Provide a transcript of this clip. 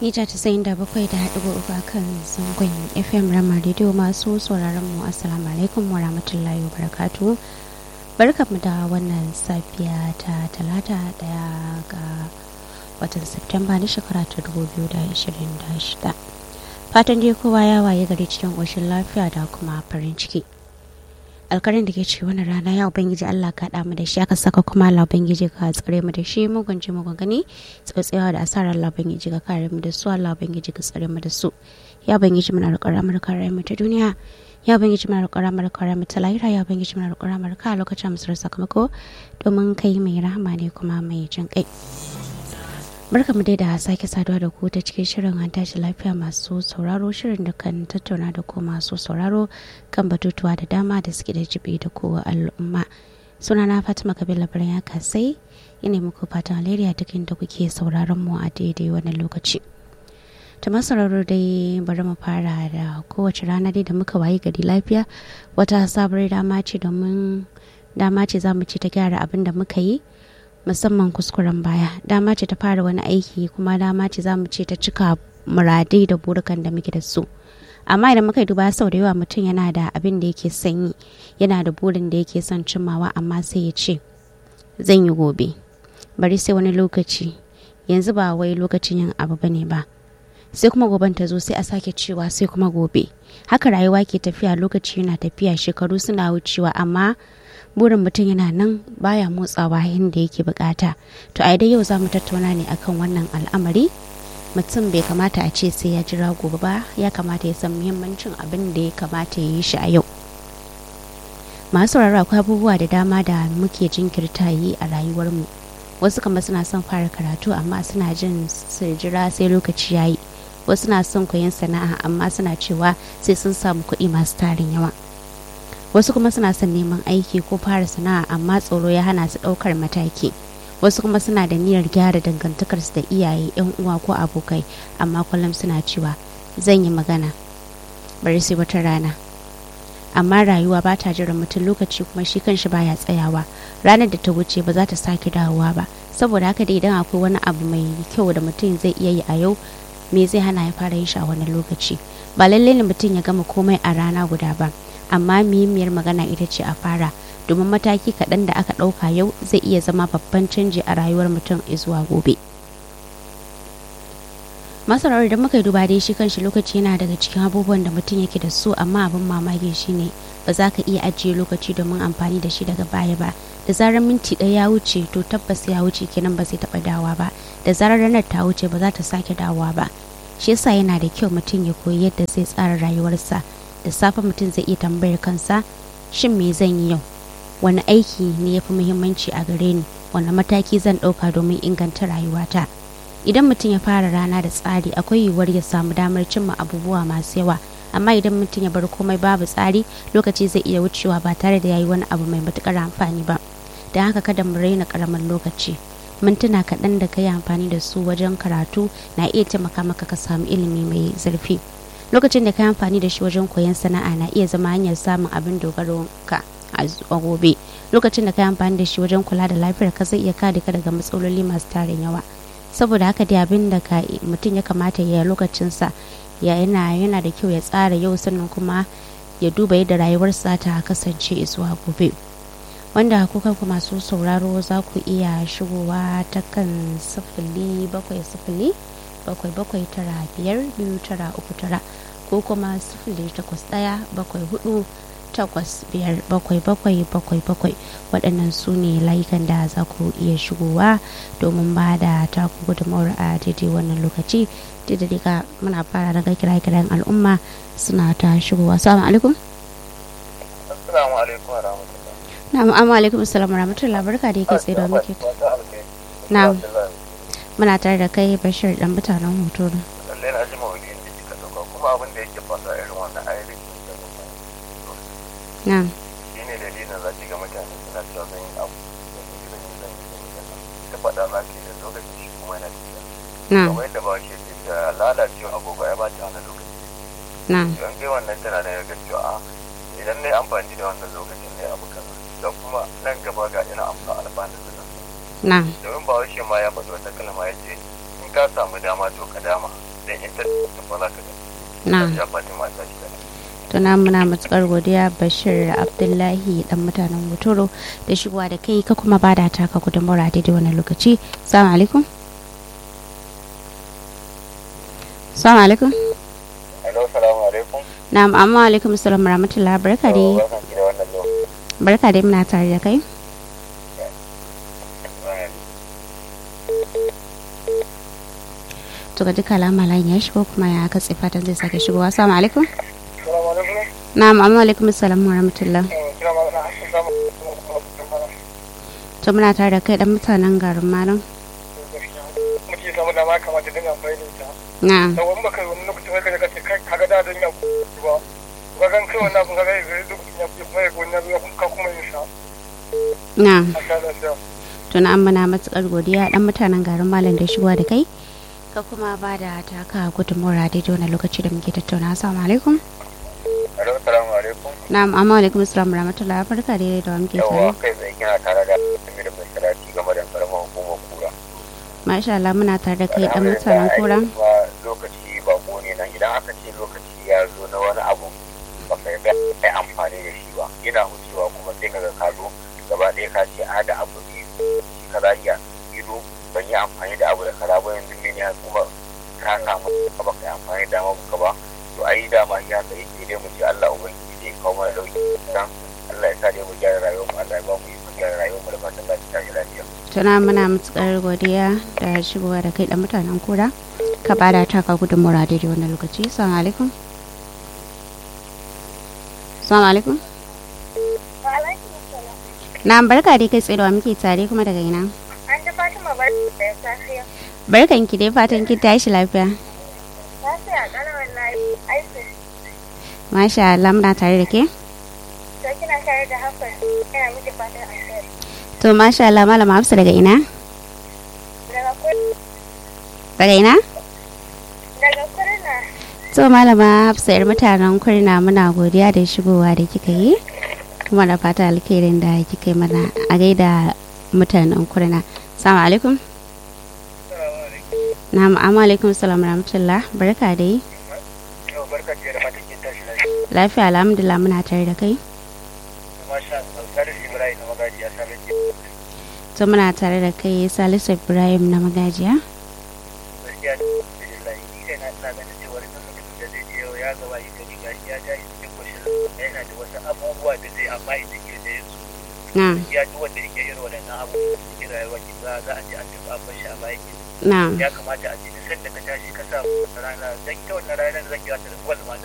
mita casa'in da bakwai da haɗu uku kan zangon fm rama rediyo masu sauraron mu assalamu alaikum wa rahmatullahi wa barakatu barkanmu da wannan safiya ta talata daya ga watan septemba na shekara ta 2026 fatan dai kowa ya waye gari cikin ƙoshin lafiya da kuma farin ciki alkarin da ke ce wani rana ya ubangiji Allah ka mu da shi aka saka kuma Allah ubangiji ka tsare mu da shi mugun ji mugun gani tsotsewa da asarar Allah ubangiji ka kare mu da su Allah ubangiji ka tsare mu da su ya ubangiji muna roƙar amurka rai mu ta duniya ya ubangiji muna roƙar amurka rai mu ta lahira ya ubangiji muna roƙar amurka a lokacin musuwar sakamako domin kai mai rahama ne kuma mai jin kai barka mu dai da sake saduwa da ku ta cikin shirin an tashi lafiya masu sauraro shirin da kan tattauna da ku masu sauraro kan batutuwa da dama da suke da jibi da kowa al'umma suna na fatima kabila birnin ya kasai ina muku fatan alheri a duk inda kuke sauraron mu a daidai wannan lokaci ta sauraro dai bari mu fara da kowace rana dai da muka wayi gari lafiya wata sabuwar dama ce domin dama ce za mu ci ta gyara abin da muka yi musamman kuskuren baya dama ce ta fara wani aiki kuma dama ce za mu ce ta cika muradai da burukan da muke da su amma idan muka duba sau da yawa mutum yana da abin da yake sanyi yana da burin da yake son cimmawa amma sai ya ce zan yi gobe bari sai wani lokaci yanzu ba wai lokacin yin abu bane ba sai kuma goben ta zo sai a sake cewa sai kuma gobe haka rayuwa ke tafiya lokaci yana tafiya shekaru suna wucewa amma burin mutum yana nan baya motsawa yadda yake bukata to a dai yau za mu tattauna ne akan wannan al'amari mutum bai kamata a ce sai ya jira gobe ba ya kamata ya san muhimmancin abin da ya kamata ya yi shi a yau masu sauraro akwai abubuwa da dama da muke jinkirta yi a rayuwarmu wasu kama suna son fara karatu amma suna jin su jira sai lokaci ya yi wasu na son koyon sana'a amma suna cewa sai sun samu kuɗi masu tarin yawa wasu kuma suna son neman aiki ko fara sana'a amma tsoro ya hana su ɗaukar mataki wasu kuma suna da niyyar gyara dangantakarsu da iyaye yan uwa ko abokai amma kullum suna cewa zan yi magana bari sai wata rana amma rayuwa ba ta jiran mutum lokaci kuma shi kanshi baya tsayawa ranar da ta wuce ba za ta sake dawowa ba saboda haka dai idan akwai wani abu mai kyau da mutum zai iya yi a yau me zai hana ya fara yin shi a wani lokaci ba lallai ne mutum ya gama komai a rana guda ba amma muhimmiyar magana ita ce a fara domin mataki kaɗan da aka ɗauka yau zai iya zama babban canji a rayuwar mutum zuwa gobe masarar da muka yi duba dai shi kanshi lokaci yana daga cikin abubuwan da mutum yake da su amma abin mamaki shine ba za ka iya ajiye lokaci domin amfani da shi daga baya ba da zarar minti ɗaya ya wuce to tabbas ya wuce kenan ba zai taɓa dawa ba da zarar ranar ta wuce ba za ta sake dawowa ba shi yasa yana da kyau mutum ya koyi yadda zai tsara rayuwarsa da safe mutum zai iya tambayar kansa shin me zan yi yau wani aiki ne ya fi muhimmanci a gare ni wani mataki zan ɗauka domin inganta rayuwata idan mutum ya fara rana da tsari akwai yiwuwar ya samu damar cimma abubuwa masu yawa amma idan mutum ya bar komai babu tsari lokaci zai iya wucewa ba tare da ya yi wani abu mai matukar amfani ba don haka kada mu raina karamin lokaci mintuna kaɗan da ka yi amfani da su wajen karatu na iya taimaka maka ka samu ilimi mai zurfi lokacin da ka yi amfani da shi wajen koyon sana'a na iya zama hanyar samun abin dogaro ka a gobe lokacin da ka yi amfani da shi wajen kula da lafiyar ka zai iya kare ka daga matsaloli masu tarin yawa saboda haka dai abin da ka mutum ya kamata ya lokacinsa ya yana yana da kyau ya tsara yau sannan kuma ya duba yadda rayuwarsa ta kasance zuwa gobe wanda kuka ku masu sauraro za ku iya shigowa ta kan sifili bakwai sifili bakwai bakwai tara biyar biyu tara uku tara ko kuma sifili takwas ɗaya bakwai hudu takwas biyar bakwai bakwai bakwai bakwai waɗannan su ne layukan da za ku iya shigowa domin ba da taku gudunmawar a daidai wannan lokaci daidai ka muna fara daga kira kiran al'umma suna ta shigowa salamu alaikum assalamu alaikum wa rahmatullah na'am amma alaikum assalamu rahmatullah barka da yake tsaye da muke na'am muna tare da kai bashir dan mutanen hoto lallai na ji mawuyin da kika dauka kuma abin da yake fasa irin wannan ayyukan da kuma na'am shi ne dalilin za ki ga mutane suna cewa zan yi abu da su zan yi zan yi zan yi zan yi ta faɗa za ki da lokaci shi kuma yana tafiya na'am kamar yadda ba shi ke da lalacewa agogo ya ba ta hana lokaci na'am don kai wannan tana da yaga cewa a idan na yi amfani da wannan lokacin ne abu kaza da kuma nan gaba ga ina amsa alfanu da nan na'am domin ba shi ma ya faɗi wata kalma ya ce in ka samu dama to ka dama dai ita da ba za ka ga na ya fatima ta shi ne tuna muna matukar godiya bashir abdullahi dan mutanen mutoro da shigowa da kai ka kuma bada taka gudunmawar a daidai wani lokaci salamu alaikum salamu alaikum hello salamu alaikum na'am amma alaikum salam rahmatullah barka dai barkan ki da wannan lokaci barka dai muna tare da kai to ga duka alama layin ya shigo kuma ya katse fatan zai sake shigowa assalamu alaikum salamu alaikum na'am amma alaikum salam wa rahmatullah kira magana hashin samu to muna tare da kai dan mutanen garin malam mutum ya samu dama kamata dinga amfani da ita na'am da wani baka wani lokacin wai kaga ce kai kaga da don ya ba ba gan kai wannan abun kaga yanzu lokacin ya fi kuma ya wani ya ka kuma yin sa na'am a sha lafiya to na muna matukar godiya dan mutanen garin malam da shigowa da kai ka kuma ba da taka gudunmawar a daidai wani lokaci da muke tattauna assalamu alaikum hello salamu alaikum na'am amma alaikum assalam rahmatullah barka da da muke yawa tare kai tsaye kina tare da Amir mai salati game da karamar hukumar kura masha Allah muna tare da kai dan mutanen kura Alhamdulillah, ai, kuma lokaci bako ne nan idan aka ce lokaci ya zo na wani abu ba ka ga kai amfani da shi ba yana wucewa kuma sai kaga ka zo gaba ɗaya ka ce a da abu biyu shi kaza iya ido ban yi amfani da abu da kaza ba yanzu mene ya kuma ka samu ka ba ka yi amfani da abu ka ba to ai dama ya ka yi dai mu ce Allah ubangiji zai kawo mana dauki dan Allah ya sa dai mu gyara rayuwar mu Allah ya ba mu yi gyara rayuwar mu da fatan lafiya ta lafiya tuna muna matukar godiya da shigowa da kai dan mutanen kura ka ba da taka gudunmawar a daidai wani lokaci assalamu alaikum assalamu alaikum na'am barka dai kai tsaye da wa muke tare kuma daga ina An ji Fatima bar da ya safiya. barkan ki dai fatan kin tashi lafiya Lafiya ƙalar wallahi aiki. masha Allah muna tare da ke To kina tare da Hafsat yana miki fatan alheri. to masha Allah malama Hafsa daga ina Daga kur daga ina daga kurna to malama Hafsa yar mutanen kurna muna godiya da shigowa da kika yi kuma da fata alkhairin da kika yi mana a gaida mutanen kurna assalamu alaikum na'am amma alaikum salam rahmatullah barka dai yau barka da fatan kin tashi lafiya lafiya alhamdulillah muna tare da kai masha Allah Salisu Ibrahim na magaji ya same ki to muna tare da kai Salisu Ibrahim na magajiya gaskiya da alhamdulillah ni kai na ina ganin cewa duk mutumin da zai je yau ya gaba yi gari gashi ya ja cikin koshin yana da wasu abubuwa da zai amma idan ke da yanzu na ya ji wanda yake irin waɗannan abubuwa da cikin rayuwa ki za za a ce an tafi an bashi a baya ki na ya kamata a ce duk sanda ka tashi ka samu wata rana dan ita wannan rana